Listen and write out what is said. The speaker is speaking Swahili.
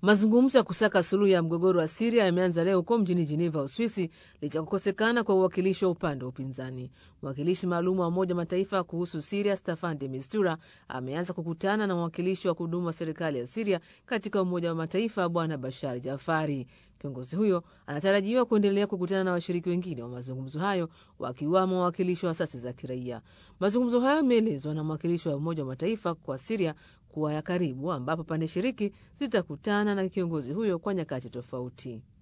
Mazungumzo ya kusaka suluhu ya mgogoro wa Siria yameanza leo huko mjini Jeneva, Uswisi, licha kukosekana kwa uwakilishi wa upande wa upinzani. Mwakilishi maalum wa Umoja Mataifa kuhusu Siria, Staffan de Mistura, ameanza kukutana na mwakilishi wa kudumu wa serikali ya Siria katika Umoja wa Mataifa, Bwana Bashar Jafari. Kiongozi huyo anatarajiwa kuendelea kukutana na washiriki wengine wa mazungumzo hayo wakiwamo wawakilishi wa asasi za kiraia. Mazungumzo hayo yameelezwa na mwakilishi wa Umoja wa Mataifa kwa Siria kuwa ya karibu, ambapo pande shiriki zitakutana na kiongozi huyo kwa nyakati tofauti.